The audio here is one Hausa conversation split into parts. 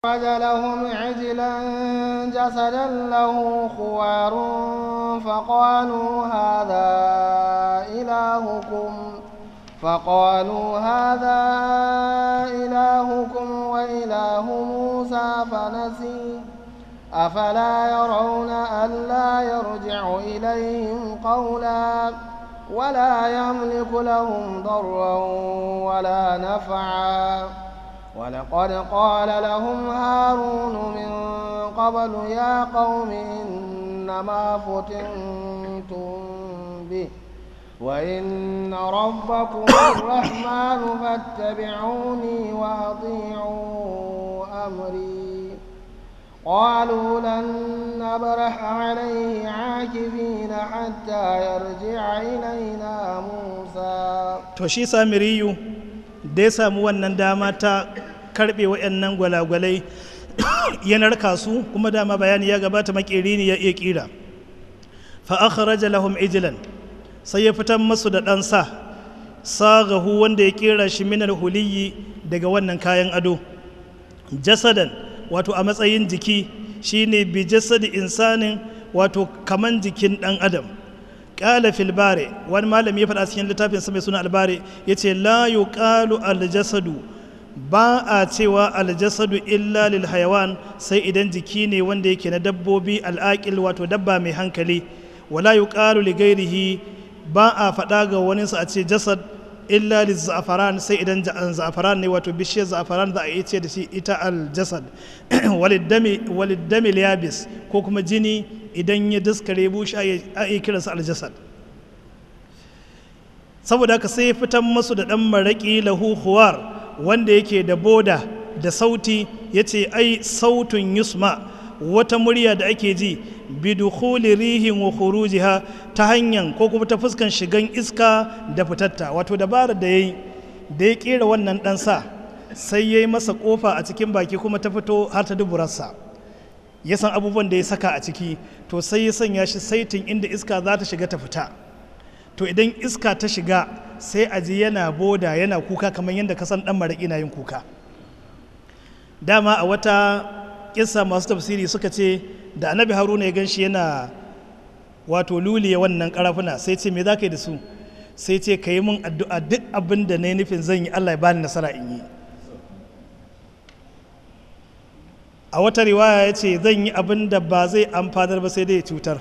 أخرج لهم عجلا جسدا له خوار فقالوا هذا إلهكم فقالوا هذا إلهكم وإله موسى فنسي أفلا يرون ألا يرجع إليهم قولا ولا يملك لهم ضرا ولا نفعا ولقد قال لهم هارون من قبل يا قوم إنما فتنتم به وإن ربكم الرحمن فاتبعوني وأطيعوا أمري قالوا لن نبرح عليه عاكفين حتى يرجع إلينا موسى to shi samiriyu da ya samu wannan dama ta karbe waɗannan gwalagwalai ya narka su kuma dama bayani ya gabata makeri ne ya iya kira fa akhraja lahum ijlan sai ya fitar masu da ɗan sa sagahu wanda ya kera shi minar huliyi daga wannan kayan ado jasadan wato a matsayin jiki shine bi jasadi insanin wato kaman jikin ɗan adam ƙala filbare wani malami ya faɗa cikin littafin mai suna albare ya ce la yuqalu aljasadu ba a cewa aljasadu illa lil hayawan sai idan jiki ne wanda yake na dabbobi al'aqil wato dabba mai hankali wala yuqalu li ghairihi ba a faɗa ga wani a ce jasad illa lil za'afaran sai idan za'afaran ne wato bishiyar za'afaran za a yi ce da shi ita aljasad walid yabis ko kuma jini idan ya daskare bushe a yi kiransa aljasad saboda haka sai fitan masu da ɗan maraƙi lahu huwar wanda yake da boda da sauti ya ce ai sautun yusma wata murya da ake ji bidukhuli rihin wa khurujiha ta hanyar ko kuma ta fuskan shigan iska da fitatta wato dabarar da yayi da ya kera wannan ɗan sa sai ya yi masa kofa a cikin baki kuma ta fito har ta duburarsa ya san abubuwan da ya saka a ciki to sai ya sanya shi saitin inda iska za ta shiga ta fita to idan iska ta shiga sai a ji yana boda yana kuka kamar yadda ka san dan maraƙi na yin kuka dama a wata kissa masu tafsiri suka ce da annabi haruna ya gan shi yana wato luliya wannan karafuna sai ce me za ka yi da su sai ce ka yi min addu'a duk abin da na yi nufin zan yi allah ya bani nasara in yi a wata riwaya ya ce zan yi abin da ba zai amfanar ba sai dai ya cutar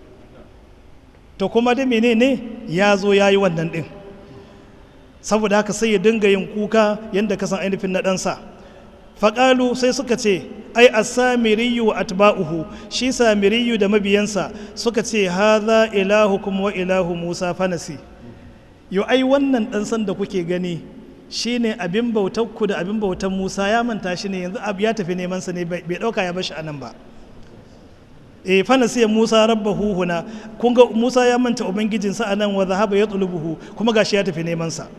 to kuma da menene ya zo ya yi wannan ɗin saboda haka sai ya dinga yin kuka yadda ka san ainihin na ɗansa faƙalu sai suka ce ai a samiriyu wa atba'uhu shi samiriyu da mabiyansa suka ce haza ilahu kuma wa ilahu musa fanasi yau ai wannan ɗan da kuke gani shi ne abin bautarku da abin bautar musa ya manta shi ne yanzu abu ya tafi neman sa ne bai ɗauka ya bashi a nan ba e fana sai musa rabba huhuna kun ga musa ya manta ubangijinsa a nan wa zahaba ya tsulubuhu kuma gashi ya tafi neman sa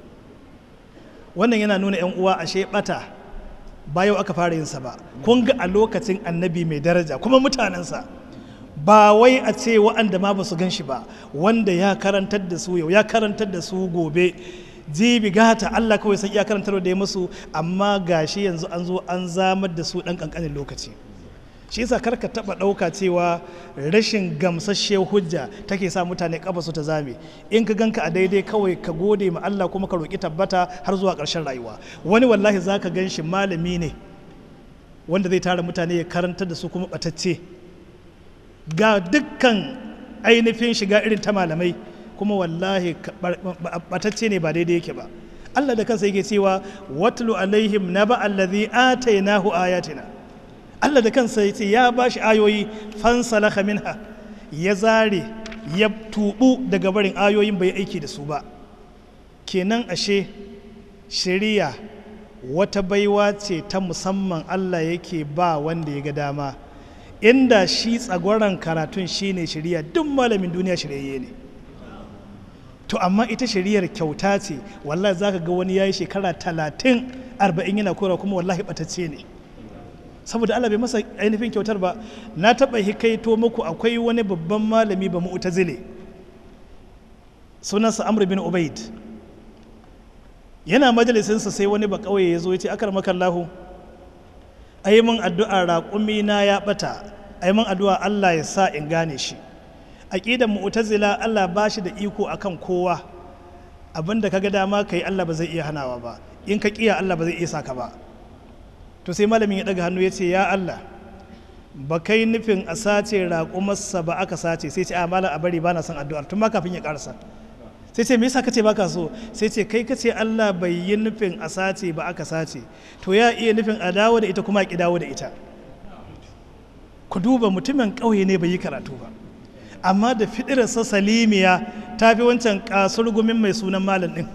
wannan yana nuna yan uwa ashe bata ba yau aka fara yin sa ba kun ga a lokacin annabi mai daraja kuma mutanensa ba wai a ce wa'anda ma ba su gan shi ba wanda ya karantar da su yau ya karantar da su gobe jibi gata Allah kawai sai iya karantar da ya musu amma gashi yanzu an zo an zamar da su dan kankanin lokaci shi yasa karka taba dauka cewa rashin gamsasshe hujja take sa mutane kafa su ta zame in ka ganka a daidai kawai ka gode ma Allah kuma ka roki tabbata har zuwa ƙarshen rayuwa wani wallahi zaka gan shi malami ne wanda zai tara mutane ya karantar da su kuma batacce ga dukkan ainihin shiga irin ta malamai kuma wallahi batacce ne ba daidai yake ba Allah da kansa yake cewa watlu alaihim naba allazi atainahu ayatina Allah da kansa yace ya bashi ayoyi fansalakha minha ya zare ya tubu daga barin ayoyin bai aiki da su ba kenan ashe shari'a wata baiwa ce ta musamman Allah yake ba wanda ya ga dama inda shi tsagoran karatun shine shari'a duk malamin duniya shiryayye ne to amma ita shari'ar kyauta ce wallahi zaka ga wani yayi shekara talatin arba'in yana kora kuma wallahi batacce ne saboda Allah bai masa ainihin kyautar ba na taɓa hikaito muku akwai wani babban malami ba mu'tazile sunansa Amr bin Ubaid yana majalisinsa sai wani ba kauye ya zo ya ce akar makallahu ai mun addu'a raƙumi na ya bata ai mun addu'a Allah ya sa in gane shi aqidar mu'tazila Allah ba shi da iko akan kowa abinda kaga dama kai Allah ba zai iya hanawa ba in ka kiya Allah ba zai iya saka ba to sai malamin ya daga hannu ya ce ya Allah ba kai nufin a sace raƙumarsa ba aka sace sai ce a malam a bari ba na son addu'ar tun ma kafin ya karasa sai ce me yasa kace baka so sai ce kai kace Allah bai yi nufin a sace ba aka sace to ya iya nufin a dawo da ita kuma a ki dawo da ita ku duba mutumin ƙauye ne bai yi karatu ba amma da fidirarsa salimiya ta fi wancan kasurgumin mai sunan malam din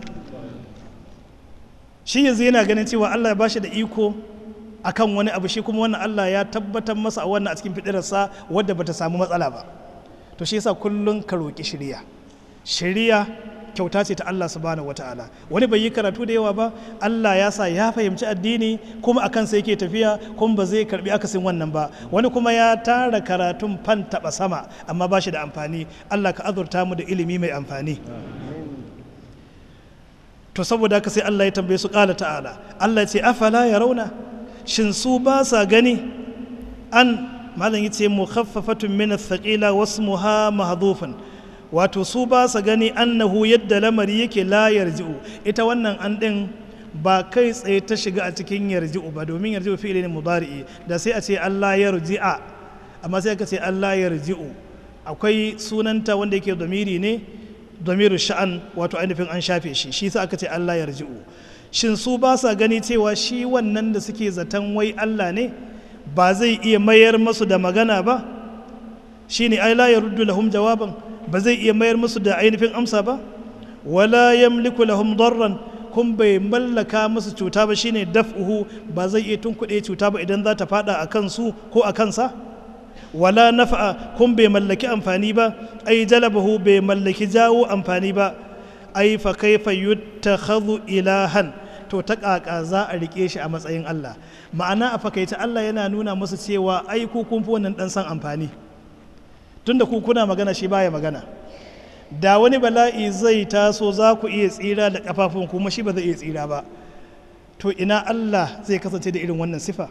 shi yanzu yana ganin cewa Allah ya bashi da iko akan wani abu shi kuma wannan Allah ya tabbatar masa a wannan a cikin fidirarsa wadda bata samu matsala ba to shi yasa kullun ka roki shiriya shiriya kyauta ce ta Allah subhanahu wataala wani bai yi karatu da yawa ba Allah ya sa ya fahimci addini kuma akan sa yake tafiya kuma ba zai karbi akasin wannan ba wani kuma ya tara karatun fan taba sama amma ba shi da amfani Allah ka azurta mu da ilimi mai amfani to saboda haka sai Allah ya tambaye su kala ta'ala Allah ya ce afala ya rauna shin su ba sa gani an malam yace mukhaffafatun min ath-thaqila wasmuha mahdhufun wato su ba sa gani annahu yadda lamari yake la yarji'u ita wannan an din ba kai tsaye ta shiga a cikin yarji'u ba domin yarji'u fi'ili ne mudari'i da sai a ce Allah yarji'a amma sai aka ce Allah yarji'u akwai sunanta wanda yake domiri ne domirin sha'an wato ainihin an shafe shi shi sa aka ce Allah yarji'u shin su ba sa gani cewa shi wannan da suke zaton wai Allah ne ba zai iya mayar masu da magana ba shine ai la yaruddu lahum jawaban ba zai iya mayar musu da ainihin amsa ba wala yamliku lahum darran kun bai mallaka musu cuta ba shine daf'uhu ba zai iya tunkuɗe cuta ba idan za ta fada a kansu ko a kansa wala nafa'a kun bai mallaki amfani ba ai jalabahu bai mallaki jawo amfani ba ai fa kaifa yuttakhadhu ilahan to ta kaka za a rike shi a matsayin Allah ma'ana a fakaice Allah yana nuna musu cewa ai ku kun fi wannan dan san amfani tunda ku kuna magana shi baya magana da wani bala'i zai taso za ku iya tsira da kafafun kuma shi ba zai iya tsira ba to ina Allah zai kasance da irin wannan sifa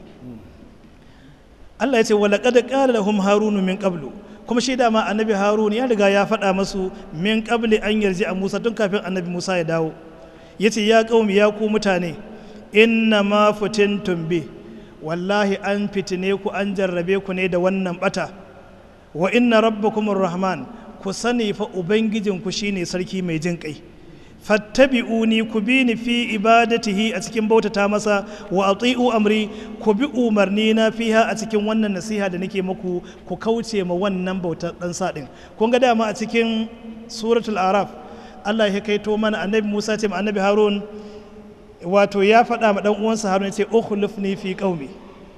Allah ya ce wa laqad qala lahum harunu min qablu kuma shi dama annabi harun ya riga ya faɗa masu min qabli an yarji a Musa tun kafin annabi Musa ya dawo yace ya qaumi ya ku mutane inna ma fitintum bi wallahi an fitine ku an jarrabe ku ne da wannan bata wa inna rabbakumur rahman ku sani fa ubangijinku shine sarki mai jin kai fattabi'uni ku bi ni fi ibadatihi a cikin bautata masa wa ati'u amri ku bi umarni na fiha a cikin wannan nasiha da nake muku ku kauce ma wannan bautar dan sa din kun ga dama a cikin suratul araf Allah ya kaito mana annabi Musa ce ma annabi Harun wato ya faɗa ma dan uwansa Harun ya ce ukhlifni fi qaumi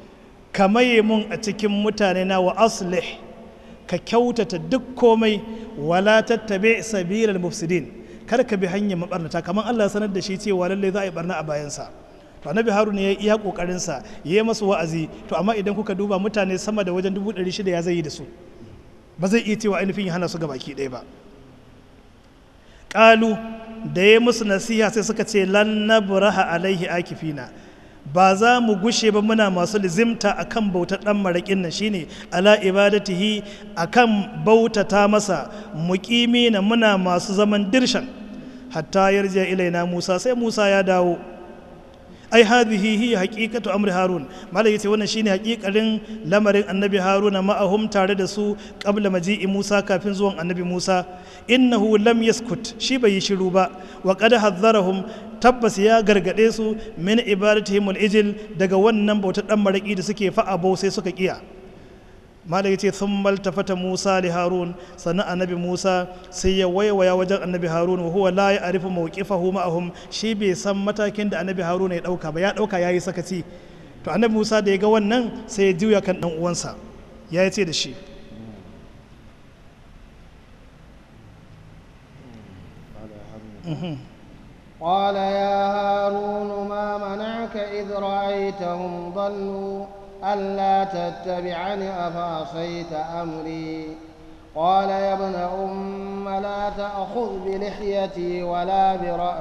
kamaye mun a cikin mutane na wa aslih ka kyautata duk komai wala tattabi sabilal mufsidin kar ka bi hanyar mabarnata kamar Allah ya sanar da shi cewa lallai za a yi barna a bayansa to annabi haruna ya iya kokarin sa ya yi masu wa'azi to amma idan kuka duba mutane sama da wajen dubu ɗari shida ya zai yi da su ba zai iya cewa ainihin ya hana su gabaki ɗaya ba ƙalu da ya musu nasiha sai suka ce lan nabraha alaihi akifina ba za mu gushe ba muna masu lizimta akan bautar dan maraƙin nan shine ala ibadatihi akan bautata masa muqimi na muna masu zaman dirshan hatta yarja ilaina Musa sai Musa ya dawo ai hadhihi hiya haqiqatu amri harun malai yace wannan shine haƙiƙarin lamarin annabi haruna ma'ahum tare da su qabla maji'i Musa kafin zuwan annabi Musa innahu lam yaskut shi bai yi shiru ba wa qad hadharahum tabbas ya gargade su min ibadatihim al-ijil daga wannan bautar dan maraki da suke fa'abo sai suka kiya malai yace thumma altafata Musa li Harun sannan annabi Musa sai ya waiwaya wajen annabi Harun wa huwa la ya'rifu mawqifahu ma'ahum shi bai san matakin da annabi Harun ya dauka ba ya dauka yayi sakaci to annabi Musa da ya ga wannan sai ya juya kan dan uwansa ya ce da shi قال يا هارون ما منعك إذ رأيتهم ضلوا ألا تتبعني أفعصيت أمري قال يا ابن أم لا تأخذ بلحيتي ولا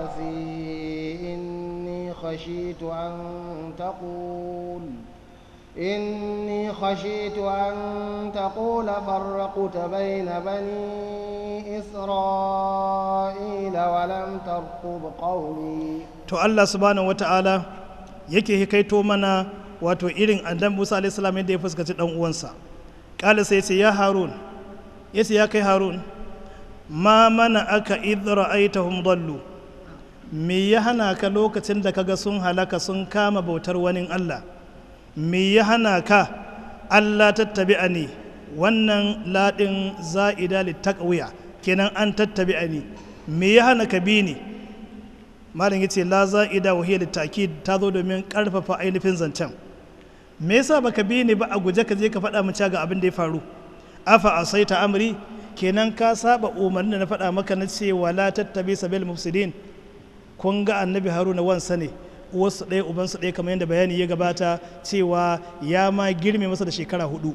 برأسي إني خشيت أن تقول إني خشيت أن تقول فرقت بين بني إسرائيل ولم ترقب قولي to Allah subhanahu wata'ala yake hikaito mana wato irin andan Musa alaihi salam yadda ya fuskaci dan uwansa kala sai ce ya Harun yace ya kai Harun ma mana aka idh ra'aitahum dallu me ya hana ka lokacin da kaga sun halaka sun kama bautar wani Allah me ya hana ka Allah tattabi'ani wannan ladin za'ida littaqwiya kenan an tattabi'ani me ya hana ka bi ni malam yace la za'ida wa hiya litakid ta zo domin karfafa ainihin zancen me yasa baka bi ni ba a guje ka je ka faɗa mu ga abin da ya faru afa asaita amri kenan ka saba umarnin da na faɗa maka na cewa la tattabi sabil mufsidin kun ga annabi haruna wansa ne uwarsu ɗaya ubansu ɗaya kamar yadda bayani ya gabata cewa ya ma girme masa da shekara hudu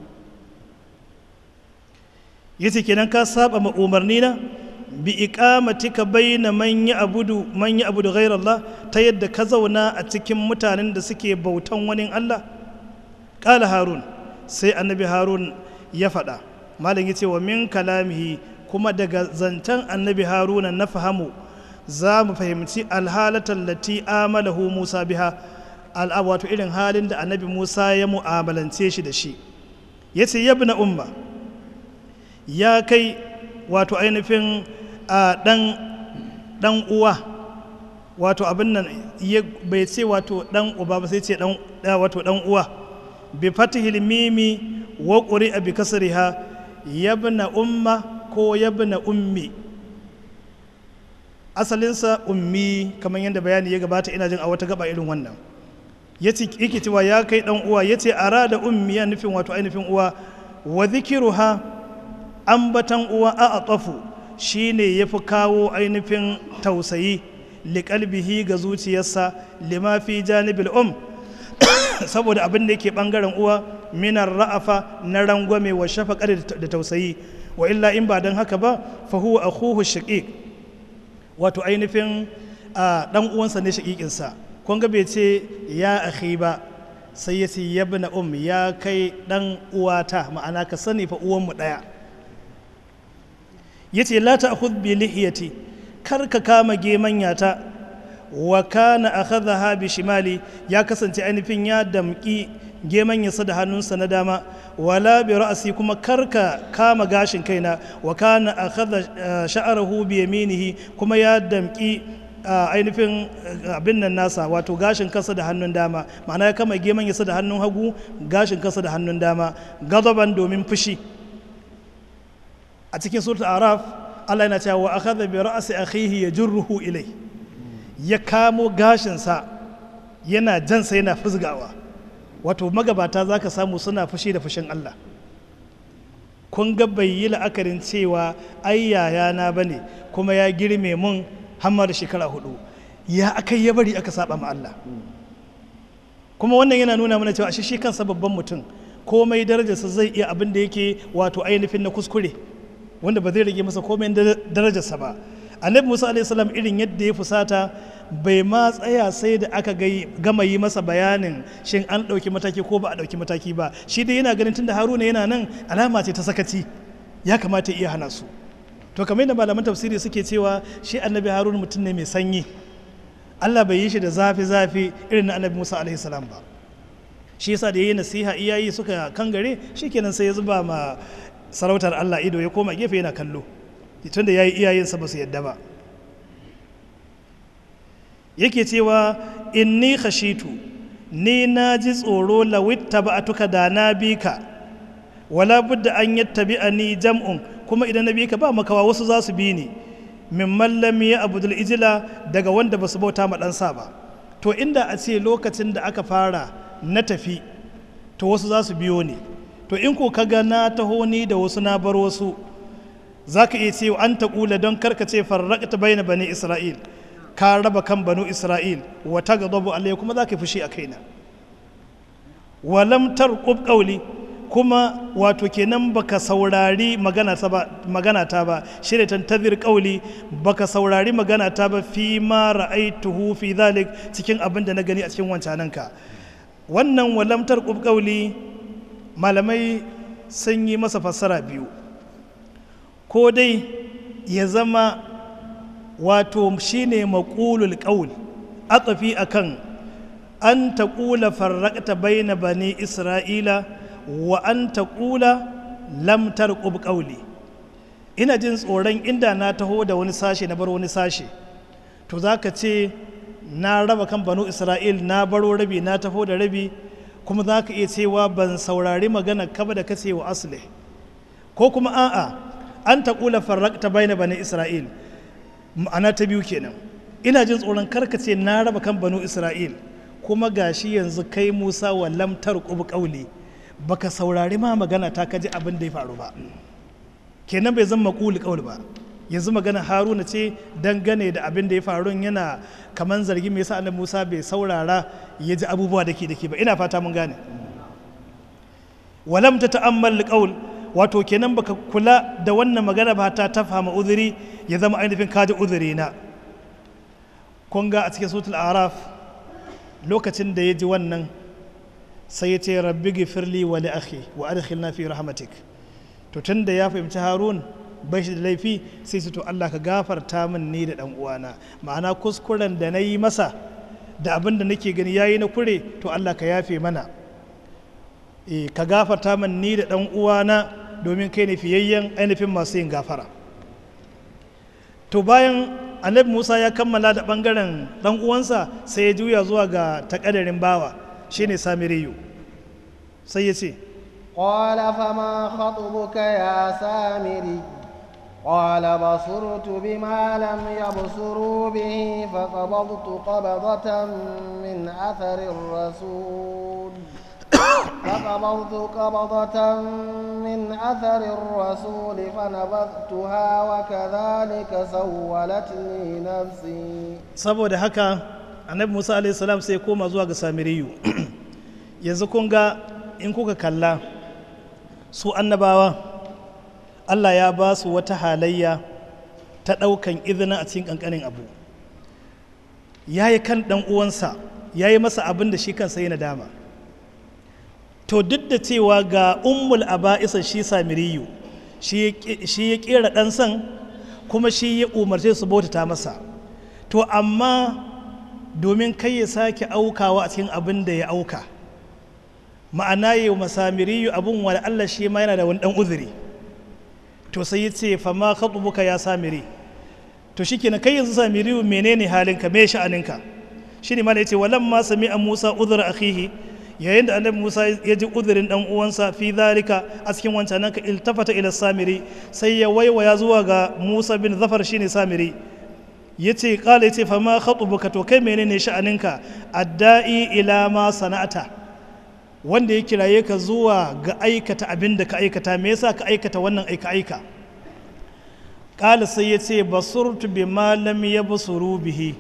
yace kenan ka saba ma umarni na bi iqamatika baina man ya'budu man ya'budu ghayra Allah ta yadda ka zauna a cikin mutanen da suke bautan wani Allah qala harun sai annabi harun ya faɗa malam yace wa min kalamihi kuma daga zancen annabi haruna na fahamu za mu fahimci alhalatar lati amalahu musa biha wato irin halin da annabi musa ya mu'amalance shi da shi ya ce yabna umma ya kai wato ainihin a ɗan uwa wato abin nan bai ce wato ɗan uba ba sai ce wato ɗan uwa bi fatihil mimi wa ƙuri'a bi kasriha yabna umma ko yabna ummi asalinsa ummi kamar yadda bayani ya gabata ina jin a wata gaba irin wannan ya ce yake cewa ya kai dan uwa ya ce ara da ummi ya nufin wato ainihin uwa wa zikiruha ambatan uwa a atafu shine ya fi kawo ainihin tausayi liƙalbihi ga zuciyarsa lima fi janibil um saboda abin da yake bangaren uwa minar ra'afa na rangwame wa shafaƙar da tausayi wa illa in ba don haka ba fa huwa akhuhu shaqiq wato ainihin dan uwansa ne shaƙiƙinsa kun ga bai ce ya akhi ba sai ya ce yabna um ya kai dan uwata ma'ana ka sani fa uwanmu ɗaya ya ce la ta'khudh bi lihiyati kar ka kama gemanyata wa kana akhadha bi shimali ya kasance ainihin ya damki gemanyarsa da hannunsa na dama wala bi ra'si kuma karka kama gashin kaina wa kana akhadha sha'arahu bi yaminihi kuma ya damki ainihin abin nan nasa wato gashin kansa da hannun dama ma'ana ya kama gemanyarsa da hannun hagu gashin kansa da hannun dama gadaban domin fushi a cikin suratul araf Allah yana cewa wa akhadha bi ra'si akhihi yajruhu ilai ya kamo gashinsa yana jansa yana fuzgawa wato magabata za ka samu suna fushi da fushin Allah kun ga bai yi la'akarin cewa ai yayana ba ne kuma ya girme mun hamma da shekara hudu ya aka ya bari aka saba ma Allah kuma wannan yana nuna mana cewa shi kansa babban mutum komai darajarsa zai iya abin da yake wato ainihin na kuskure wanda ba zai rage masa komai darajarsa ba annabi musa alaihissalam irin yadda ya fusata bai ma tsaya sai da aka gama yi masa bayanin shin an ɗauki mataki ko ba a ɗauki mataki ba shi dai yana ganin tunda haruna yana nan alama ce ta sakaci ya kamata iya hana su to kamar yadda malaman tafsiri suke cewa shi annabi haruna mutum ne mai sanyi allah bai yi shi da zafi zafi irin na annabi musa alaihissalam ba shi yasa da yayi nasiha iyayi suka kangare shikenan sai ya zuba ma sarautar allah ido ya koma gefe yana kallo tun da ya yi iyayensa ba su yadda ba yake cewa inni khashitu ni na ji tsoro lawitta ba a tuka da na bi ka wala budda an yattabi a ni jam'un kuma idan na bi ka ba makawa wasu za su bi ni min mallami ya abudul ijila daga wanda ba su bauta ma ɗansa ba to inda a ce lokacin da aka fara na tafi to wasu za su biyo ni to in ko kaga na taho ni da wasu na bar wasu za ka iya cewa an taƙula don karkace farraƙta baina bani isra'il ka raba kan banu isra'il wata ga zabu alayya kuma za ka fushi a kaina walam tarqub qawli kuma wato kenan baka saurari magana ta ba magana ta ba shine tantazir qawli baka saurari magana ta ba fi ma ra'aituhu fi dhalik cikin abin da na gani a cikin wancananka wannan walamtar ƙubƙauli malamai sun yi masa fassara biyu ko dai ya zama wato shine maƙulul ƙaul atsafi akan an taƙula farraƙta baina bani isra'ila wa an taƙula lamtar ƙubƙauli ina jin tsoron inda na taho da wani sashe na bar wani sashe to za ka ce na raba kan banu isra'il na baro rabi na taho da rabi kuma za ka iya cewa ban saurari magana kaba da kace wa asle ko kuma a'a an taƙula farraƙta baina bani isra'il ma'ana ta biyu kenan ina jin tsoron karkace na raba kan banu isra'il kuma gashi yanzu kai musa wa lamtar ƙubu ƙauli baka saurari ma magana ta kaji abin da ya faru ba kenan bai zama ƙuli ƙauli ba yanzu magana haruna ce dangane da abin da ya faru yana kaman zargi mai yasa annabi musa bai saurara ya ji abubuwa da ke da ke ba ina fata mun gane walam ta ta'ammal qaul wato kenan baka kula da wannan magana ba ta tafhama uzuri ya zama ainihin kaji uzuri na kun ga a cikin sutul araf lokacin da ya ji wannan sai ya ce rabbi gifirli wa li akhi wa adkhilna fi rahmatik to tunda ya fahimci harun bai shi da laifi sai su to Allah ka gafarta min ni da dan uwana ma'ana kuskuren da na yi masa da abin da nake gani yayi na kure to Allah ka yafe mana e, ka gafarta min ni da dan uwana domin kai ne fiyayyen ainihin masu yin gafara to bayan annabi Musa ya kammala da bangaren dan uwansa sai ya juya zuwa ga takadarin bawa shine Samiriyu sai ya ce قال فما خطبك يا سامري قال بصرت بما لم يبصروا به فقبضت قبضة من أثر الرسول فقبضت قبضة من أثر الرسول فنبذتها وكذلك سولت لي نفسي saboda haka annabi musa alaihi salam sai koma zuwa ga samiriyu yanzu kun ga in kuka kalla su annabawa allah ya ba su wata halayya ta ɗaukan izina a cikin ƙanƙanin abu ya yi kan ɗan uwansa ya yi masa abin da shi kansa yana dama to duk da cewa ga ummul aba'isa shi samiriyu shi ya ƙera ɗansan kuma shi ya umarce su bautata masa to amma domin kai ya sake aukawa a cikin abin da ya auka ma'ana yi wa masamiriyu abin wa Allah shi ma yana da wani dan uzuri to sai ya ce fa ma khatubuka ya samiri to shikenan kai yanzu samiriyu menene halinka me sha'aninka shine ma yace walam ma sami'a Musa uzra akhihi yayin da annabi Musa ya ji uzurin dan uwansa fi zalika a cikin wancan nan ka iltafata ila samiri sai ya waiwaya zuwa ga Musa bin Zafar shine samiri yace kala yace fa ma khatubuka to kai menene sha'aninka adda'i ila ma sana'ata wanda ya kiraye ka zuwa ga aikata abin da ka aikata me yasa ka aikata wannan aika aika kala sai yace basurtu bi ma lam yabsuru bihi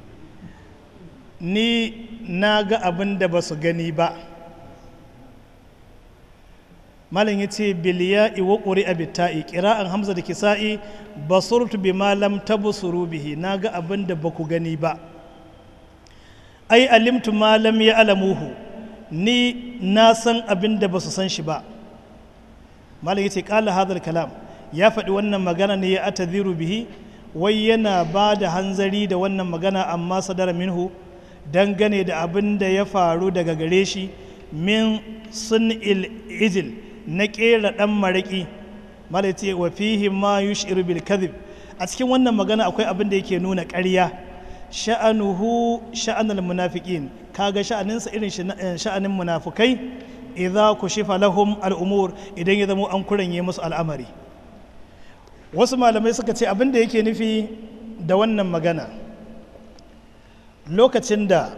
ni na ga abin da ba su gani ba malam ya ce biliya iwa ƙuri a bitta'i ƙira'an hamza da kisa'i basurtu bi malam tabusuru bihi na ga abin da ba ku gani ba ai alimtu malam ya alamuhu ni na san abin da ba su san shi ba malam ya ce ƙala hadar kalam ya faɗi wannan magana ne ya ataziru bihi wai yana ba da hanzari da wannan magana amma sadara minhu dangane da abin da ya faru daga gare shi min sun ijil na ƙera ɗan maraƙi mala ce wa fihi ma yushiru bil kadhib a cikin wannan magana akwai abin da yake nuna ƙarya sha'anuhu sha'anul munafiqin kaga sha'aninsa irin sha'anin munafukai idza kushifa lahum al'umur idan ya zama an kuranye musu al'amari wasu malamai suka ce abin da yake nufi da wannan magana lokacin da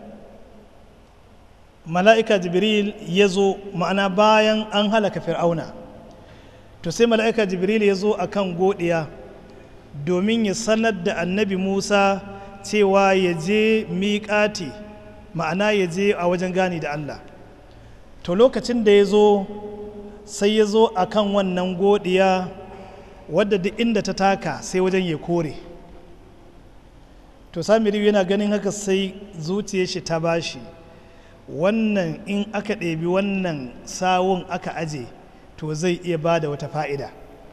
mala'ika jibril ya zo ma'ana bayan an halaka fir'auna to sai mala'ika jibril ya zo a kan godiya domin ya sanar da annabi musa cewa ya je miƙati ma'ana ya je a wajen gani da allah to lokacin da ya zo sai ya zo a kan wannan godiya wadda duk inda ta taka sai wajen ya kore to samiri yana ganin haka sai zuciyar shi ta bashi wannan in aka ɗebi wannan sawun aka aje to zai iya ba da wata fa'ida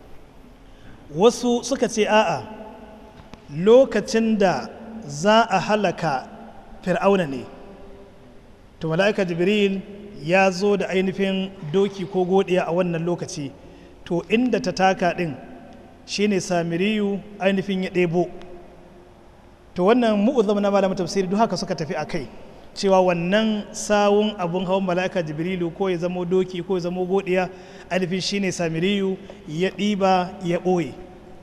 wasu suka ce a'a lokacin da za a halaka fir'auna ne to mala'ika jibril ya zo da ainihin doki ko godiya a wannan lokaci to inda ta taka ɗin shine samiriyu ainihin ya ɗebo to wannan mu'uzam na malamin tafsiri duk haka suka tafi a kai cewa wannan sawun abun hawan mala'ika jibrilu ko ya zamo doki ko ya zamo godiya ainihin shine samiriyu ya ɗiba ya ɓoye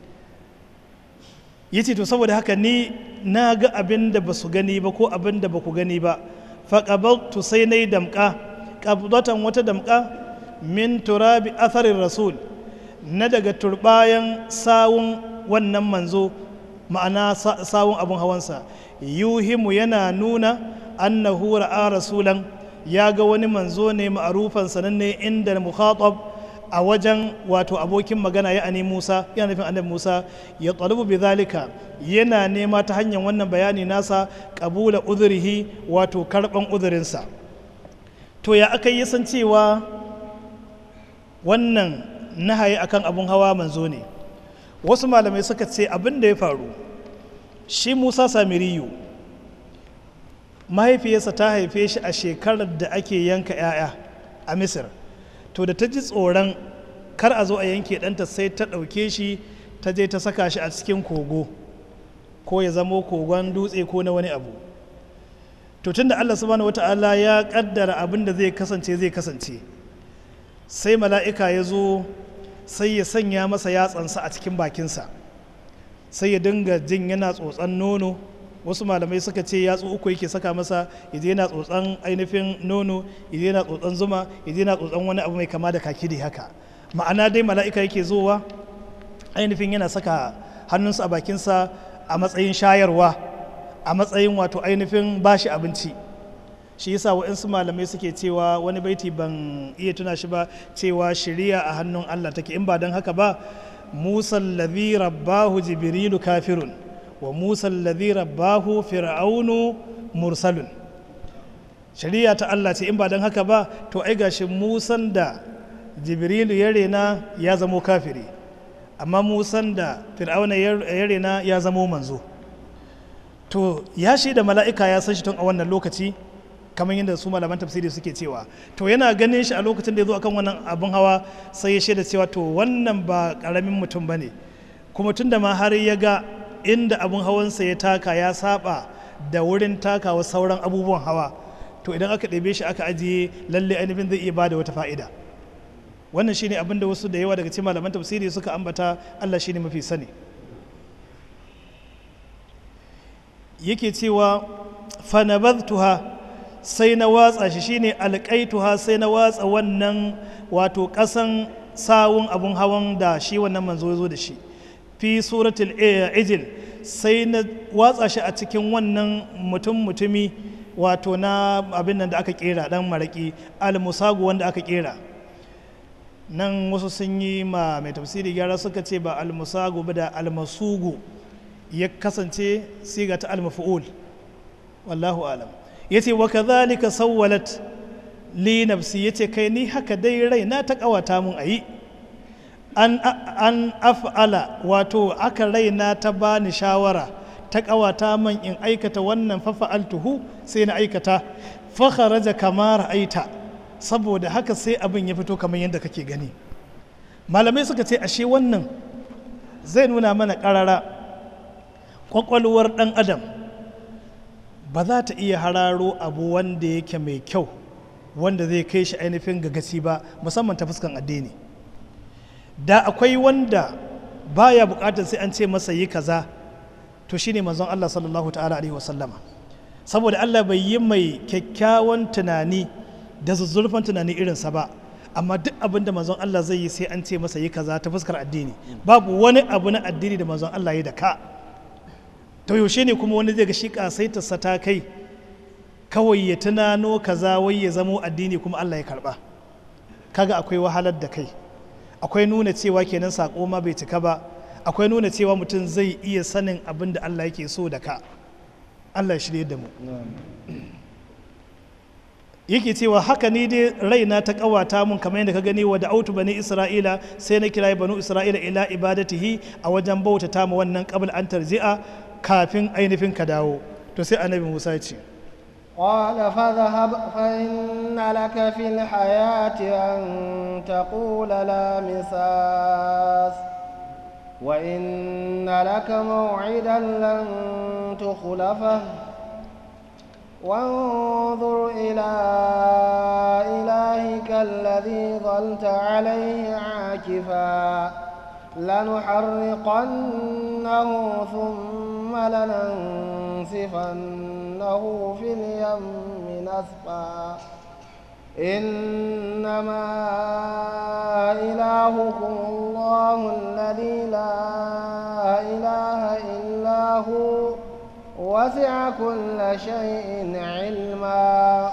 ya ce to saboda haka ni na ga abin da ba su gani ba ko abin da ba ku gani ba faƙabaltu sai na yi damƙa ƙabdatan wata damƙa min turabi atharin rasul na daga turbayan sawun wannan manzo ma'ana sawun abin hawansa yuhimu yana nuna annahu ra'a rasulan ya ga wani manzo ne ma'arufan sananne inda mukhatab a wajen wato abokin magana ya ani Musa yana nufin annabi Musa ya talubu bi zalika yana nema ta hanyar wannan bayani nasa qabula udhrihi wato karban uzurinsa to ya aka yi san cewa wannan nahayi akan abun hawa manzo ne wasu malamai suka ce abin da ya faru shi Musa Samiriyu mahaifiyarsa ta haife shi a shekarar da ake yanka 'ya'ya a Misir to da ta ji tsoron kar a zo a yanke ɗanta sai ta ɗauke shi ta je ta saka shi a cikin kogo ko ya zamo kogon dutse ko na wani abu to tunda Allah subhanahu wata'ala ya kaddara abin da zai kasance zai kasance sai mala'ika ya zo sai ya sanya masa yatsansa a cikin bakinsa sai ya dinga jin yana tsotsan nono wasu malamai suka ce yatsu uku yake saka masa ya je yana tsotsan ainihin nono ya je yana tsotsan zuma ya je yana tsotsan wani abu mai kama da kaki da haka ma'ana dai mala'ika yake zowa ainihin yana saka hannunsa a bakinsa a matsayin shayarwa a matsayin wato ainihin bashi abinci shi yasa waɗansu malamai suke cewa wani baiti ban iya tuna shi ba cewa shiriya a hannun Allah take in ba don haka ba musa ladhi rabbahu jibrilu kafirun wa musa alladhi rabbahu fir'aunu mursalun shari'a ta Allah ce in ba don haka ba to ai gashi musan da jibrilu ya rena ya zamo kafiri amma musan da fir'auna ya rena ya zamo manzo to ya shi da mala'ika ya san shi tun a wannan lokaci kamar yadda su malaman tafsiri suke cewa to yana ganin shi a lokacin da ya zo akan wannan abin hawa sai ya shaida cewa to wannan ba karamin mutum ba ne kuma tun da ma har ya ga inda abin hawansa ya taka ya saba da wurin takawa sauran abubuwan hawa to idan aka ɗebe shi aka ajiye lalle ainihin zai iya bada wata fa'ida wannan shine abin da wasu da yawa daga cikin malaman tafsiri suka ambata Allah shine mafi sani yake cewa fanabadtuha sai na watsa shi shine alƙaituha sai na watsa wannan wato ƙasan sawun abun hawan da shi wannan manzo ya zo da shi fi suratul ijil sai na watsa shi a cikin wannan mutum mutumi wato na abin nan da aka kera dan maraki almusagu wanda aka kera nan wasu sun yi ma mai tafsiri gyara suka ce ba almusagu ba da almasugu ya kasance siga ta almafu'ul wallahu alam yace wa kadhalika sawwalat li nafsi yace kai ni haka dai rai na ta kawata mun ayi an an af'ala wato aka raina ta bani shawara ta kawata man in aikata wannan fa fa'altuhu sai na aikata fa kharaja kama ra'aita saboda haka sai abin ya fito kamar yadda kake gani malamai suka ce ashe wannan zai nuna mana karara kwakwalwar dan adam ba za ta iya hararo abu wanda yake mai kyau wanda zai kai shi ainihin gagaci ba musamman ta fuskan addini da akwai wanda baya bukatar sai an ce masa yi kaza to shine manzon Allah sallallahu ta'ala alaihi wasallama saboda Allah bai yi mai kyakkyawan tunani da zuzzurfan tunani irinsa ba amma duk abin da manzon Allah zai yi sai an ce masa yi kaza ta fuskar addini babu wani abu na addini da manzon Allah ya da ka to yaushe ne kuma wani zai ga shi kasaitarsa ta kai kawai ya tunano kaza wai ya zamo addini kuma Allah ya karba kaga akwai wahalar da kai akwai nuna cewa kenan sako ma bai cika ba akwai nuna cewa mutum zai iya sanin abin da Allah yake so da ka Allah ya shirye da mu yake cewa haka ni dai raina ta kawata mun kamar yadda ka gani wa da'autu bani isra'ila sai na kira banu isra'ila ila ibadatihi a wajen bautata ma wannan qabl an tarji'a kafin ainihin ka dawo to sai annabi Musa ya ce قال فاذهب فإن لك في الحياة أن تقول لا مساس وإن لك موعدا لن تخلفه وانظر إلى إلهك الذي ظلت عليه عاكفا لنحرقنه ثم لننسفنه في اليم نسفا إنما إلهكم الله الذي لا إله إلا هو وسع كل شيء علما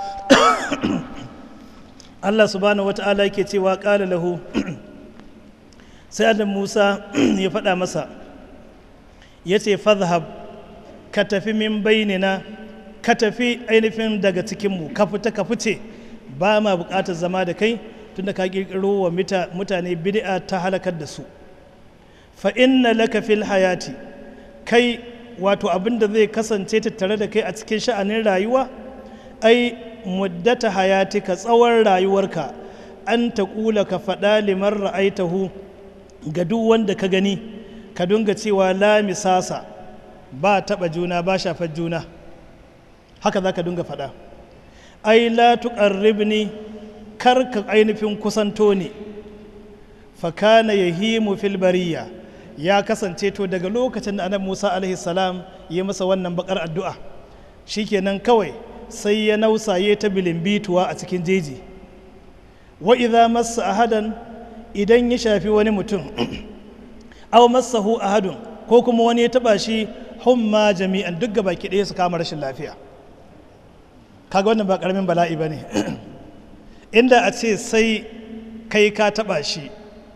Allah subhanahu wata'ala yake cewa ƙala lahu sai adam Musa ya faɗa masa ya ce fadhhab ka tafi min bainina ka tafi ainihin daga cikinmu ka fita ka fice ba ma buƙatar zama da kai tunda ka ƙirƙiro wa mutane bid'a ta halakar da su fa inna laka fil hayati kai wato abin da zai kasance tattare da kai a cikin sha'anin rayuwa ai muddata hayatika tsawon rayuwarka an ta kula ka faɗa liman ra'aitahu ga duk wanda ka gani ka dunga cewa la misasa ba taɓa juna ba shafar juna haka za ka dunga faɗa ai la tuqarribni kar ka ainihin kusanto ne fa kana yahimu fil bariya ya kasance to daga lokacin da annabi Musa alaihi salam ya masa wannan bakar addu'a shikenan kawai sai ya nausaye ta bilimbituwa a cikin jeji wa idza massa ahadan idan ya shafi wani mutum aw massahu ahadun ko kuma wani ya taba shi humma jami'an duk gaba ki ɗaya su kama rashin lafiya kaga wannan ba karamin bala'i bane inda a ce sai kai ka taba shi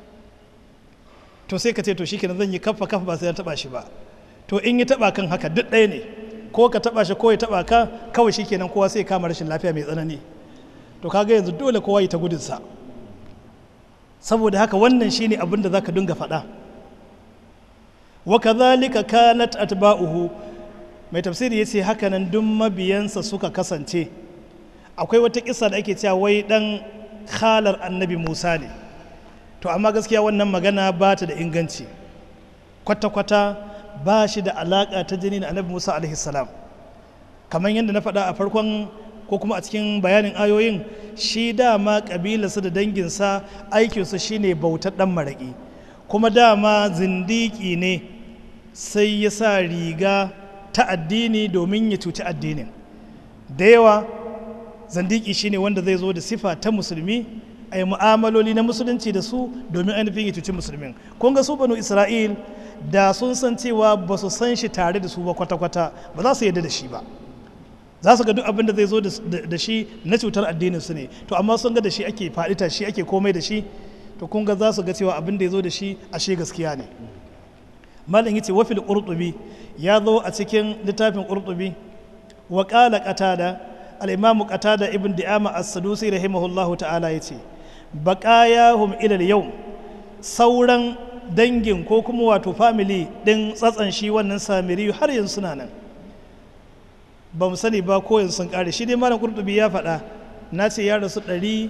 to sai ka ce to shikenan zan yi kafa kafa ba sai ya taba shi ba to in yi taba kan haka duk ɗaya ne ko ka taba shi ko ya taba ka kawai shikenan kowa sai kama rashin lafiya mai tsanani to kaga yanzu dole kowa yi ta gudunsa saboda haka wannan shine abin da zaka dinga faɗa wa kadhalika kanat atba'uhu mai tafsiri yace haka nan duk mabiyansa suka kasance akwai wata kisa da ake cewa wai dan khalar annabi Musa ne to amma gaskiya wannan magana ba ta da inganci kwata-kwata ba shi da alaƙa ta jini da annabi musa alaihi salam kamar yadda na faɗa a farkon ko kuma a cikin bayanin ayoyin shi dama ƙabilarsa da danginsa aikinsu shine bautar ɗan maraƙi kuma dama zindiki ne sai ya sa riga ta addini domin ya cuci addinin da yawa zindiki shine wanda zai zo da sifa ta musulmi a yi mu'amaloli na musulunci da su domin ainihin ya cuci musulmin kun ga su banu isra'il da sun san cewa ba su san shi tare da su ba kwata-kwata ba za su yarda da shi ba za su ga duk abin da zai zo da shi na cutar addinin su ne to amma sun ga da shi ake faɗita shi ake komai da shi to kun ga za su ga cewa abin da ya zo da shi ashe gaskiya ne malam yace wafil qurtubi ya zo a cikin littafin qurtubi wa qala qatada al-imam qatada ibn di'ama as-sadusi rahimahullahu ta'ala yace baqayahum ila al-yawm sauran dangin ko kuma wato family din tsatsan shi wannan samiri har yanzu suna nan ba mu sani ba ko yanzu sun kare shi dai malam qurtubi ya faɗa na ce ya rasu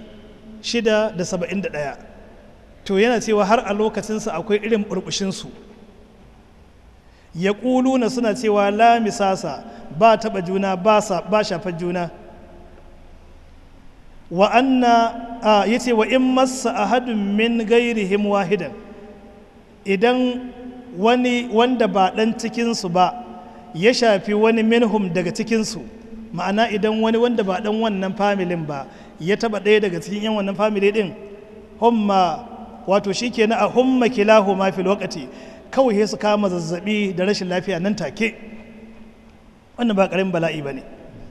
671 to yana cewa har a lokacinsa akwai irin burbushinsu ya na suna cewa la misasa ba taɓa juna ba shafar juna wa anna ya ce wa in massa ahadun min gairihim wahidan idan wani wanda ba ɗan cikinsu ba ya shafi wani minhum daga cikinsu ma'ana idan wani wanda ba ɗan wannan familin ba ya taɓa ɗaya daga cikin yan wannan famili ɗin humma wato shi ke na a humma kilahu ma fil wakati kawai su kama zazzabi da rashin lafiya nan take wannan ba ƙarin bala'i ba ne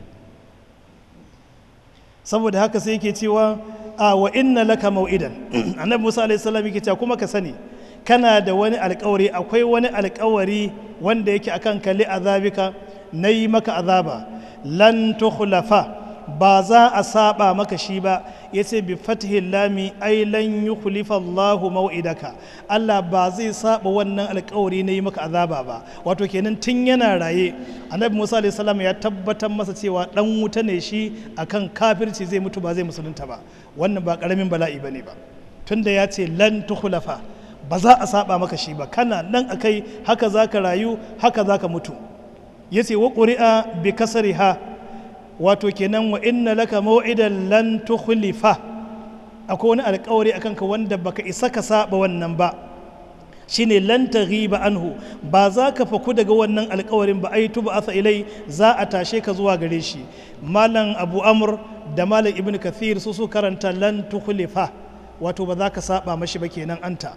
saboda haka sai yake cewa a wa inna laka mau'idan annabi musa alaihi salam yake cewa kuma ka sani kana da wani alkawari akwai wani alkawari wanda yake akan kalli azabika na yi maka azaba lan tukhlafa ba za a saba maka shi ba ya ce bi fatihil lami ai lan yukhlifa Allahu mau'idaka Allah ba zai saba wannan alkawari na yi maka azaba ba wato kenan tun yana raye annabi Musa alaihi salam ya tabbatar masa cewa dan wuta ne shi akan kafirci zai mutu ba zai musulunta ba wannan ba karamin bala'i bane ba tunda ya ce lan tukhlafa ba za a saba maka shi ba kana nan akai haka zaka rayu haka zaka mutu yace wa quri'a bi kasriha wato kenan wa inna laka maw'idan lan tukhlifa akwai wani alkawari akan ka wanda baka isa ka saba wannan ba shine lan taghiba anhu ba za ka faku daga wannan alkawarin ba ai tuba asa ilai za a tashe ka zuwa gare shi malam abu amr da malam ibn kathir su su karanta lan tukhlifa wato ba za ka saba mashi ba kenan anta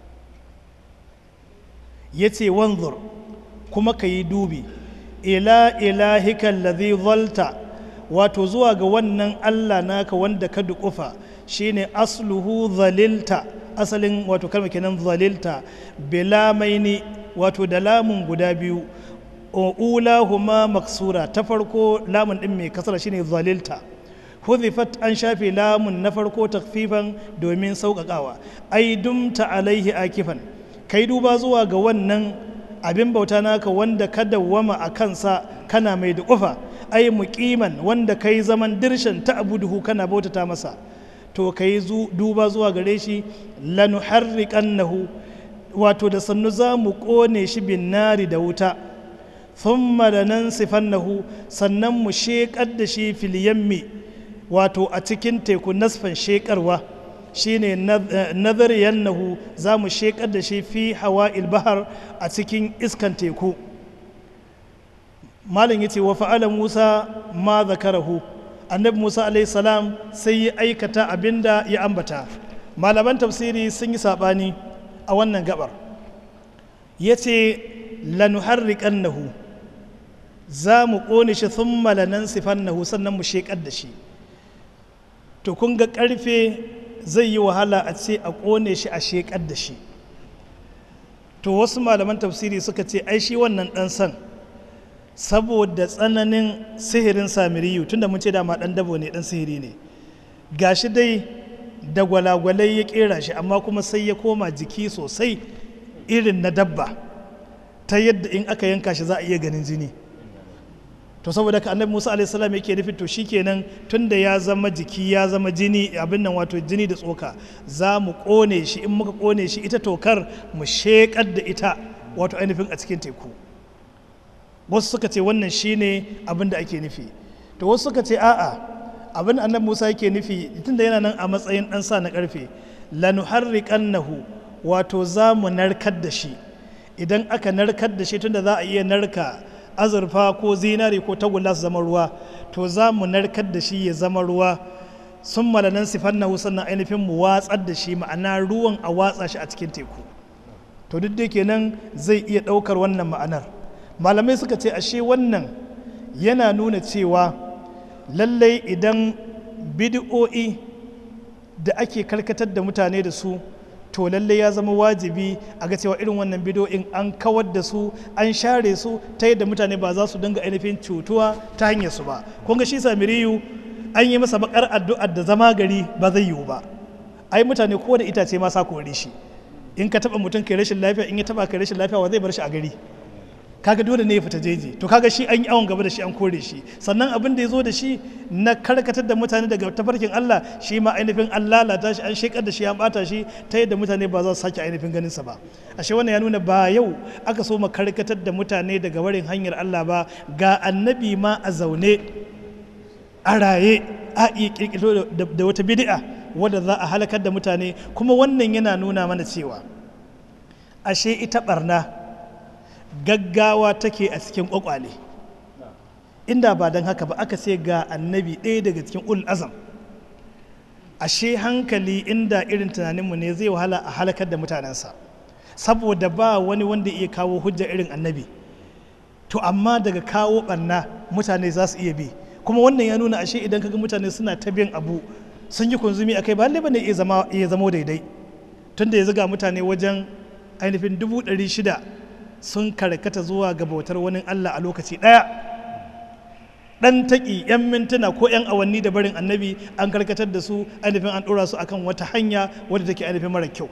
yace wanzur kuma ka yi dubi ila ilahika alladhi zalta wato zuwa ga wannan Allah naka wanda ka dukufa shine asluhu zalilta asalin wato kalma kenan zalilta bilamaini wato da lamun guda biyu ulahuma maksura ta farko lamun din mai kasara shine zalilta huzifat an shafe lamun na farko takfifan domin sauƙaƙawa ai dumta alaihi akifan kai duba zuwa ga wannan abin bauta naka wanda ka dawwama a kansa kana mai da ƙufa ai muqiman wanda kai zaman dirshan ta abuduhu kana bautata masa to kai duba zuwa gare shi lanuharriqannahu wato da sannu za mu ƙone shi bin nari da wuta thumma lanansifannahu sannan mu sheƙar da shi fil yammi wato a cikin teku nasfan sheƙarwa shine nazariyannahu za mu sheƙar da shi fi hawa bahar a cikin iskan teku malin yace wa fa'ala musa ma zakarahu annabi musa alaihi salam sai ya aikata abinda ya ambata malaman tafsiri sun yi saɓani a wannan gabar ya ce lanuharriƙannahu za mu ƙone shi sun malanan sifannahu sannan mu sheƙar da shi to kun ga ƙarfe zai yi wahala a ce a ƙone shi a sheƙar da shi to wasu malaman tafsiri suka ce ai shi wannan ɗan san saboda tsananin sihirin samiriyu tunda mun ce dama ɗan dabo ne ɗan sihiri ne gashi dai da gwalagwalai ya ƙera shi amma kuma sai ya koma jiki sosai irin na dabba ta yadda in aka yanka shi za a iya ganin jini to saboda ka annabi musa alaihi salam yake nufi to shikenan tunda ya zama jiki ya zama jini abin nan wato jini da tsoka za mu kone shi in muka kone shi ita tokar mu shekar da ita wato ainihin a cikin teku wasu suka ce wannan shine abin da ake nufi to wasu suka ce a'a abin da annabi musa yake nufi tunda yana nan a matsayin dan sa na karfe lanuharriqannahu wato za mu narkar da shi idan aka narkar da shi tunda za a iya narka azurfa ko zinari ko tagulla su zama ruwa to za mu narkar da shi ya zama ruwa sun malanan sifan na sannan ainihin mu watsar da shi ma'ana ruwan a watsa shi a cikin teku to duk da kenan zai iya ɗaukar wannan ma'anar malamai suka ce ashe wannan yana nuna cewa lallai idan bid'o'i da ake karkatar da mutane da su to lalle ya zama wajibi a ga cewa irin wannan bidoyin an kawar da su an share su ta yadda mutane ba za su dinga ainihin cutuwa ta hanyar su ba kun ga shi samiriyu an yi masa bakar addu'ar da zama gari ba zai yiwu ba ai mutane ko da itace ma sa kore shi in ka taba mutum kai rashin lafiya in ya taba kai rashin lafiya wa zai bar shi a gari kaga dole ne ya fita jeji to kaga shi an yi awon gaba da shi an kore shi sannan abin da ya zo da shi na karkatar da mutane daga tafarkin Allah shi ma ainihin an lalata shi an shekar da shi an bata shi ta yadda mutane ba za su sake ainihin ganin sa ba ashe wannan ya nuna ba yau aka so karkatar da mutane daga barin hanyar Allah ba ga annabi ma a zaune a raye a iya kirkiro da wata bid'a wadda za a halakar da mutane kuma wannan yana nuna mana cewa ashe ita barna gaggawa take a cikin kwakwale inda ba don haka ba aka ce ga annabi ɗaya daga cikin ul azam ashe hankali inda irin tunaninmu ne zai wahala a halakar da mutanensa saboda ba wani wanda iya kawo hujja irin annabi to amma daga kawo ɓanna mutane za su iya bi kuma wannan ya nuna ashe idan kaga mutane suna ta bin abu sun yi kunzumi akai ba lalle bane iya zama daidai tunda ya zaga mutane wajen ainihin dubu ɗari shida sun karkata zuwa ga bautar wani Allah a lokaci ɗaya ɗan taƙi 'yan mintuna ko 'yan awanni da barin annabi an karkatar da su ainihin an ɗora su akan wata hanya wadda take ainihin mara kyau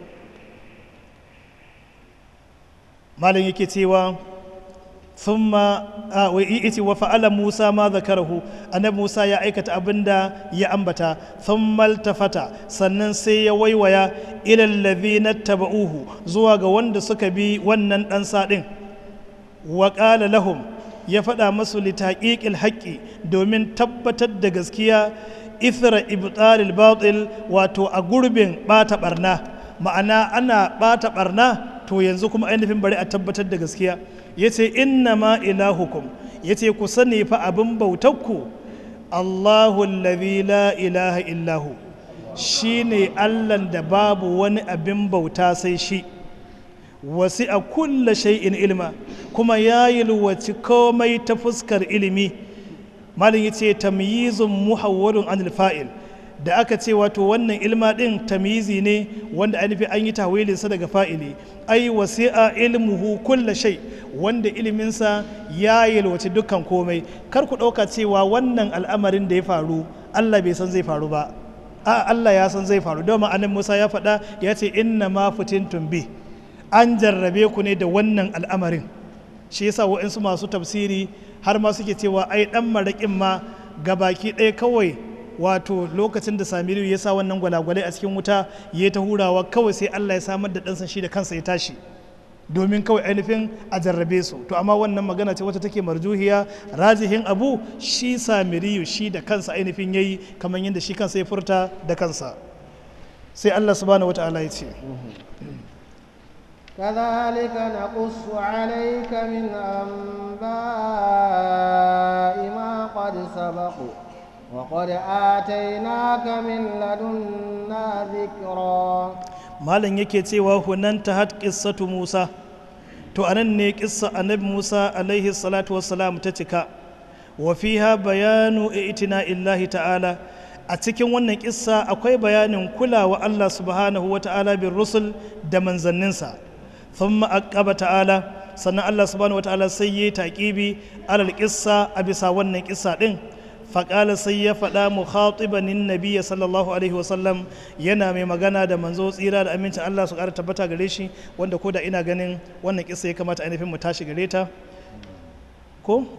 malam yake cewa thumma wa iti wa fa'ala Musa ma zakarahu annabi Musa ya aikata abinda ya ambata thumma altafata sannan sai ya waiwaya ila alladhina tabauhu zuwa ga wanda suka bi wannan dan sadin wa qala lahum ya faɗa masu litaqiqil haqqi domin tabbatar da gaskiya ithra ibtalil batil wato a gurbin bata barna ma'ana ana bata barna to yanzu kuma ainihin bari a tabbatar da gaskiya ya ce inna ma ilahukum ya ce ku sani fa abin bautakku allahu allazi la ilaha illahu shi ne allan da babu wani abin bauta sai shi wasi a kulla shay'in ilma kuma ya yalwaci komai ta fuskar ilimi malin ya ce tamyizun muhawwarun anil fa'il da aka ce wato wannan ilma din tamyizi ne wanda ainihin an yi tawilinsa daga fa'ili ai wasi'a ilmuhu kulla shay wanda iliminsa ya yalwaci dukkan komai kar ku ɗauka cewa wannan al'amarin da ya faru Allah bai san zai faru ba a Allah ya san zai faru domin annabi Musa ya faɗa ya ce inna ma fitintum bi an jarrabe ku ne da wannan al'amarin shi yasa wa'insu masu tafsiri har ma suke cewa ai dan maraƙin ma gabaki ɗaya kawai wato lokacin da samiru ya sa wannan gwalagwalai a cikin wuta ya ta hurawa kawai sai allah ya samar da ɗansa shi da kansa ya tashi domin kawai ainihin a jarrabe su to amma wannan magana ce wata take marjuhiya rajihin abu shi samiriyu shi da kansa ainihin yayi kamar yadda shi kansa ya furta da kansa sai allah subhanahu wata'ala ya ce كذلك نقص عليك من أنباء ما قد سبق وقد آتيناك من لدنا ذكرا malam yake cewa hunan ta had qissatu Musa to anan ne kissa annabi Musa alaihi salatu wassalam ta cika wa fiha bayanu itina illahi ta'ala a cikin wannan kissa akwai bayanin kulawa Allah subhanahu wa ta'ala bin rusul da manzanninsa thumma aqaba ta'ala sannan Allah subhanahu wa ta'ala sai yi taqibi alal kissa a bisa wannan kissa din faƙala sai ya faɗa mu khatibanin nabiya sallallahu alaihi wasallam yana mai magana da manzo tsira da amincin Allah su ƙara tabbata gare shi wanda ko da ina ganin wannan kisa ya kamata ainihin mu tashi gare ta ko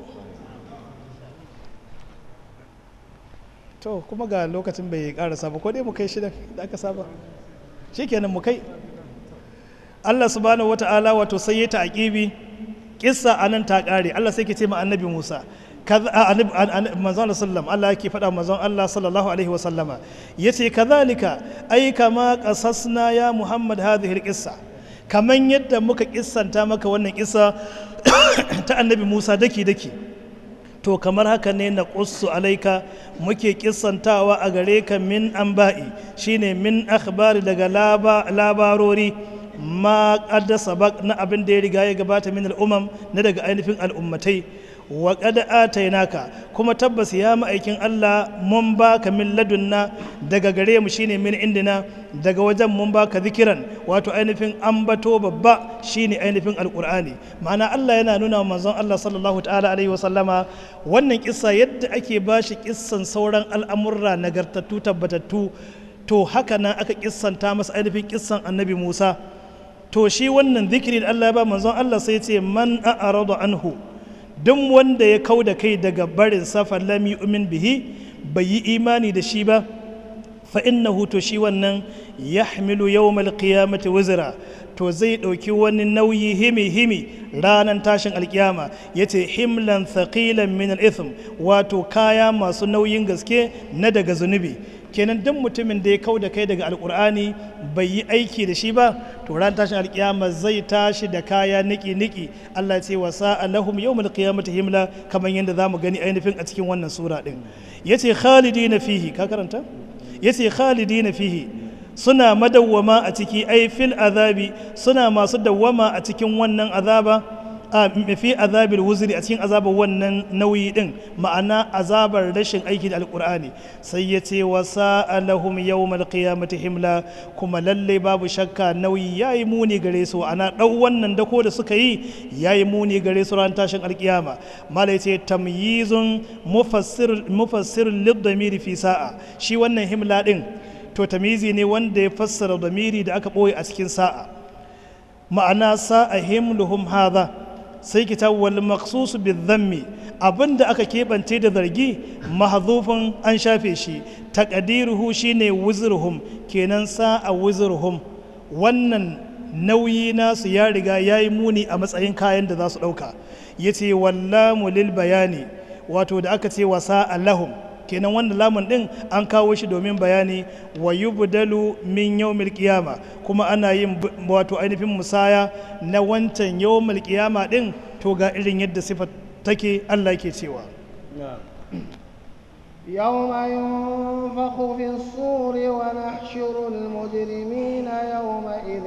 to kuma ga lokacin bai ƙarasa ba ko dai mu kai shidan da aka saba shikenan mu kai Allah subhanahu wata'ala wato sai ya ta'aqibi kissa anan ta ƙare Allah sai ke ce ma annabi Musa manzon sallam Allah yake faɗa manzon Allah sallallahu alaihi wa sallama yace kazalika ai kama qasasna ya Muhammad hadhihi alqissa kaman yadda muka kissanta maka wannan kissa ta annabi Musa daki daki to kamar haka ne na qussu alaika muke kissantawa a gare ka min anba'i shine min akhbari daga labarori ma qaddasa na abin da ya riga ya gabata min al'umam na daga ainihin al'ummatai wa qad atainaka kuma tabbas ya ma'aikin Allah mun baka min ladunna daga gare mu shine min indina daga wajen mun baka zikiran wato ainihin ambato babba shine ainihin alqur'ani ma'ana Allah yana nuna wa manzon Allah sallallahu ta'ala alaihi wasallama wannan kissa yadda ake bashi kissan sauran al'amurra nagartattu tabbatattu to haka nan aka kissanta masa ainihin kissan annabi Musa to shi wannan zikiri da Allah ya ba manzon Allah sai ya ce man a'rada anhu duk wanda ya kau da kai daga barin safar lami umin bihi bai yi imani da shi ba fa innahu to shi wannan ya hamilu yawmal qiyamati wizra to zai ɗauki wani nauyi himi himi ranar tashin alkiyama ya ce himlan thaqilan min al-ithm wato kaya masu nauyin gaske na daga zunubi kenan duk mutumin da ya kau da kai daga alkur'ani bai yi aiki da shi ba to ran tashin alkiyama zai tashi da kaya niki niki Allah ce wa sa'a lahum yawmal qiyamati himla kamar yadda zamu gani ainihin a cikin wannan sura din yace khalidina fihi ka karanta yace khalidina fihi suna madawwama a ciki ai fil azabi suna masu dawwama a cikin wannan azaba a fi azabil wuzri a cikin azabar wannan nauyi din ma'ana azabar rashin aiki da alkur'ani sai ya ce wa sa'alahum yawmal qiyamati himla kuma lalle babu shakka nauyi yayi muni gare su ana dau wannan dako da suka yi yayi muni gare su ran tashin alkiyama mala yace tamyizun mufassir mufassir lid fi sa'a shi wannan himla din to tamizi ne wanda ya fassara damiri da aka boye a cikin sa'a ma'ana sa'a himluhum hadha sai kitab wal maqsus bil dhammi abinda aka keɓance da zargi mahzufin an shafe shi taqdiruhu shine wuzruhum kenan sa'a wuzruhum wannan nauyi nasu ya riga yayi muni a matsayin kayan da za su ɗauka yace wallamu lil bayani wato da aka ce wa sa'a lahum kenan wannan lamun din an kawo shi domin bayani wa yubdalu min yawmil qiyama kuma ana yin wato ainihin musaya na wancan yawmil qiyama din to ga irin yadda sifar take Allah ke cewa يوم ينفخ في الصور ونحشر المجرمين يومئذ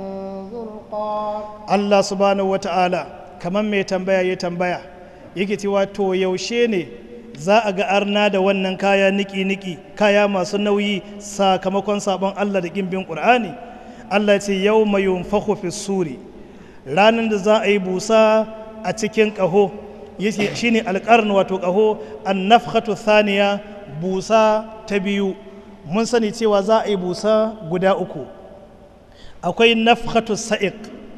زرقا Allah subhanahu wata'ala kamar mai tambaya ya tambaya yake cewa to yaushe ne za a ga arna da wannan kaya niki-niki kaya masu nauyi sakamakon sabon Allah da bin ƙur'ani Allah ce yau mai yunfahu fi suri ranar da za a yi busa a cikin ƙaho shi ne alƙarn wato ƙaho an nafhatu thaniya busa ta biyu mun sani cewa za a yi busa guda uku akwai nafhatu sa'iq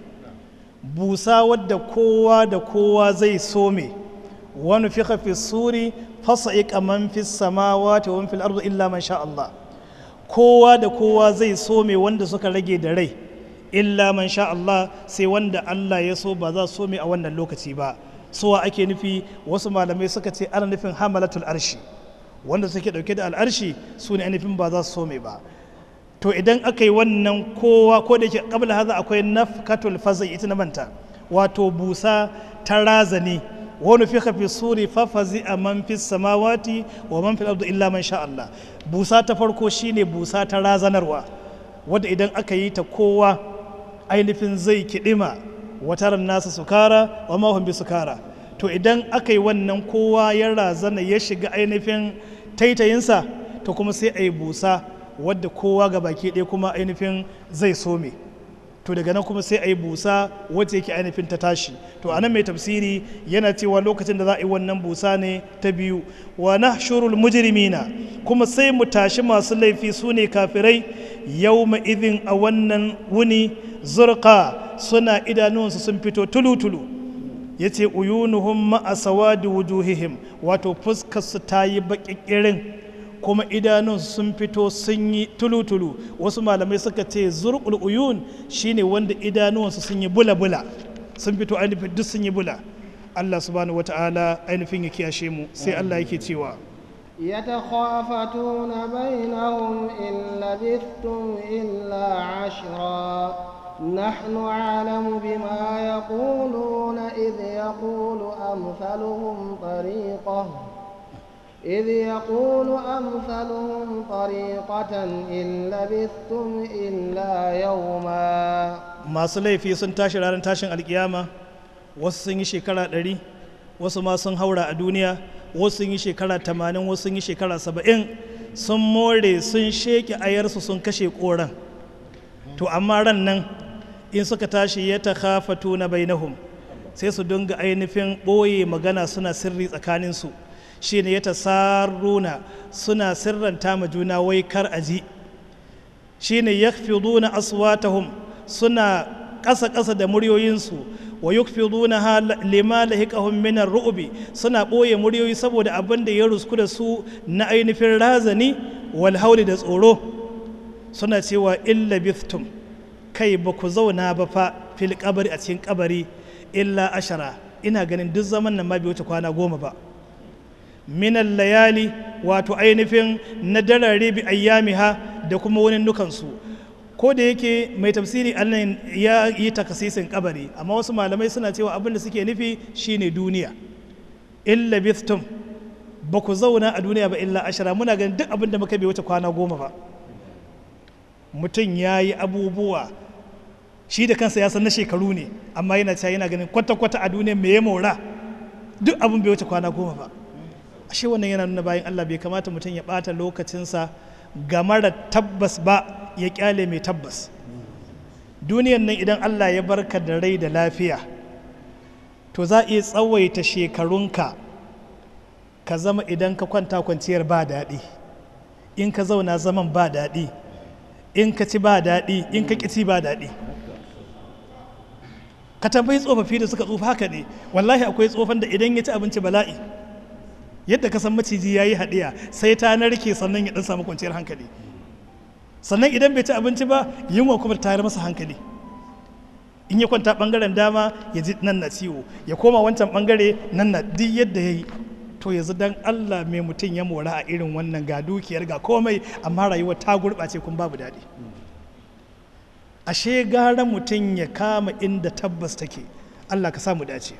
busa wadda kowa da kowa zai some wani fi fi suri fasa'iqa man fi samawati wa man fil ardi illa man sha Allah kowa da kowa zai some wanda suka rage da rai illa man sha Allah sai wanda Allah ya so ba za su some a wannan lokaci ba suwa ake nufi wasu malamai suka ce ana nufin hamalatul arshi wanda suke dauke da al'arshi su ne nufin ba za su some ba to idan aka yi wannan kowa ko da yake kabla haza akwai nafkatul fazai ita na manta wato busa ta razani wani fi fi suri fafazi a man fi samawati wa man fi ardu illa man sha Allah busa ta farko shine busa ta razanarwa wadda idan aka yi ta kowa ainihin zai kiɗima wataran nasa sukara wa mahun bi sukara to idan aka yi wannan kowa ya razana ya shiga ainihin taitayinsa to kuma sai a yi busa wadda kowa ga baki ɗaya kuma ainihin zai some to daga nan kuma sai a yi busa wacce yake ainihin ta tashi to anan mai tafsiri yana cewa lokacin da za a yi wannan busa ne ta biyu wa nahshurul mujrimina kuma sai mu tashi masu laifi su ne kafirai yawma idin a wannan wuni zurqa suna idanunsu sun fito tulu-tulu ya ce uyunuhum ma'a sawadi wujuhihim wato fuskarsu ta yi baƙiƙirin kuma idanunsu sun fito sun yi tulu-tulu wasu malamai suka ce zurqul uyun shine wanda idanuwansu sun yi bula-bula sun fito ainihin duk sun yi bula Allah subhanahu wata'ala ainihin ya kiyashe mu sai Allah yake cewa يتخافتون بينهم إن لبثتم إلا عشرا نحن أعلم بما يقولون إذ يقول أمثلهم طريقة إذ يقول أمثلهم طريقة إن لبثتم إلا يوما masu laifi sun tashi ranar tashin alkiyama wasu sun yi shekara ɗari wasu ma sun haura a duniya wasu sun yi shekara tamanin wasu sun yi shekara saba'in sun more sun sheke ayarsu sun kashe koran to amma ran nan in suka tashi ya ta khafatu na bainahum sai su dinga ainihin ɓoye magana suna sirri tsakaninsu shi ne ya ta sarruna suna sirranta ma juna wai kar aji shi ne ya aswatahum suna ƙasa-ƙasa da muryoyinsu wa yukfiduna ha lima lahiqahum min ar-ru'bi suna ɓoye muryoyi saboda abin da ya rusku da su na ainihin razani wal hauli da tsoro suna cewa illa bithtum kai ba ku zauna ba fa fil kabari a cikin kabari illa ashara ina ganin duk zaman nan ma bai wuce kwana goma ba minan layali wato ainihin na darare bi ayyamiha da kuma wani nukansu ko da yake mai tafsiri annan ya yi takasisin kabari amma wasu malamai suna cewa abin da suke nufi shine duniya illa bithtum ba ku zauna a duniya ba illa ashara muna ganin duk abin da muka bai wuce kwana goma ba mutum ya yi abubuwa shi da kansa ya san na shekaru ne amma yana cewa yana ganin kwata-kwata a duniya me ya mora duk abin bai wuce kwana goma ba ashe wannan yana nuna bayan Allah bai kamata mutum ya ɓata lokacinsa ga mara tabbas ba ya kyale mai tabbas duniyan nan idan Allah ya barka da rai da lafiya to za a iya tsawaita shekarunka ka zama idan ka kwanta kwanciyar ba daɗi in ka zauna zaman ba daɗi in ka ci ba daɗi in ka ƙi ci ba daɗi ka tambayi tsofaffi da suka tsufa haka ne wallahi akwai tsofan da idan ya ci abinci bala'i yadda ka san maciji ya yi haɗiya sai ta narke sannan ya ɗan samu kwanciyar hankali sannan idan bai ci abinci ba yunwa kuma tayar masa hankali in ya kwanta ɓangaren dama ya ji nan na ciwo ya koma wancan ɓangare nan na duk yadda ya yi to yanzu dan Allah mai mutum ya mora a irin wannan ga dukiyar ga komai amma rayuwar ta gurɓace kun babu daɗi ashe gara mutum ya kama inda tabbas take Allah ka samu dace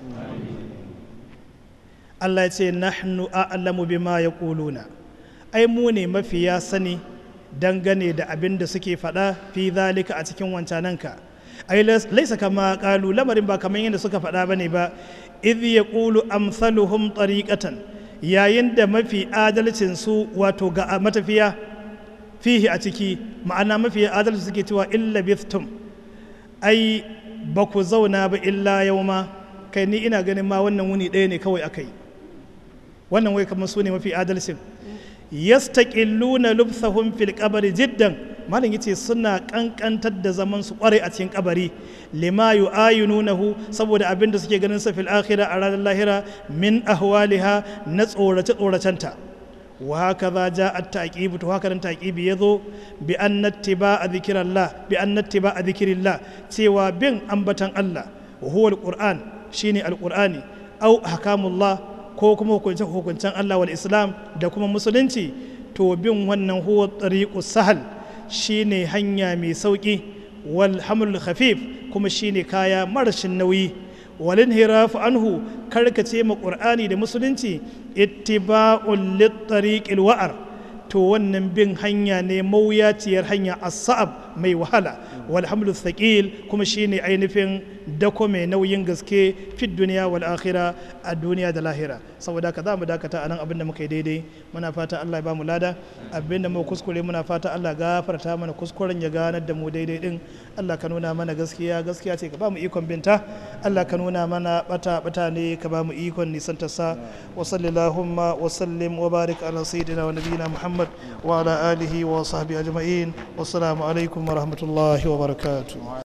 Allah ya ce nahnu a'lamu bima yaquluna ai mu ne mafiya sani dangane da abin da suke faɗa fi zalika a cikin wancananka ai laisa kama kalu lamarin ba kamar yadda suka faɗa bane ba idh yaqulu amsaluhum tariqatan yayin da mafi adalcin su wato ga matafiya fihi a ciki ma'ana mafi adalci suke cewa illa bithtum ai ba ku zauna ba illa yauma kai ni ina ganin ma wannan wuni ɗaya ne kawai akai wannan wai kamar su ne mafi adalcin yastaqilluna lubsahum fil qabri jiddan malam yace suna kankantar da zaman su kware a cikin kabari lima yu'ayinunahu saboda abin da suke ganin sa fil akhirah a ranar lahira min ahwaliha na tsorace tsoracenta wa hakaza ja'a at-taqib to haka nan taqibi yazo bi anna ittiba'a dhikrillah bi anna ittiba'a dhikrillah cewa bin ambatan Allah wa huwa al-qur'an shine al-qur'ani au ahkamullah ko kuma hukuncen hukuncen Allah wal Islam da kuma musulunci to bin wannan huwa tariqu sahal shine hanya mai sauki wal hamlul khafif kuma shine kaya marashin nauyi wal inhirafu anhu karkace ma qur'ani da musulunci ittiba'un lit tariqil wa'ar to wannan bin hanya ne mawuyaciyar hanya as-sa'ab mai wahala wal hamlu thaqil kuma shine ainihin dako mai nauyin gaske fi duniya wal akhira a duniya da lahira saboda haka za mu dakata anan abin da muka yi daidai muna fata Allah ya ba mu lada abin da muka kuskure muna fata Allah gafarta mana kuskuren ya ganar da mu daidai din Allah ka nuna mana gaskiya gaskiya ce ka ba mu ikon binta Allah ka nuna mana bata bata ne ka ba mu ikon nisanta sa wa sallallahu wa sallim wa barik ala sayyidina wa nabiyina Muhammad wa ala alihi wa sahbihi ajma'in wassalamu alaikum wa rahmatullahi wa barakatuh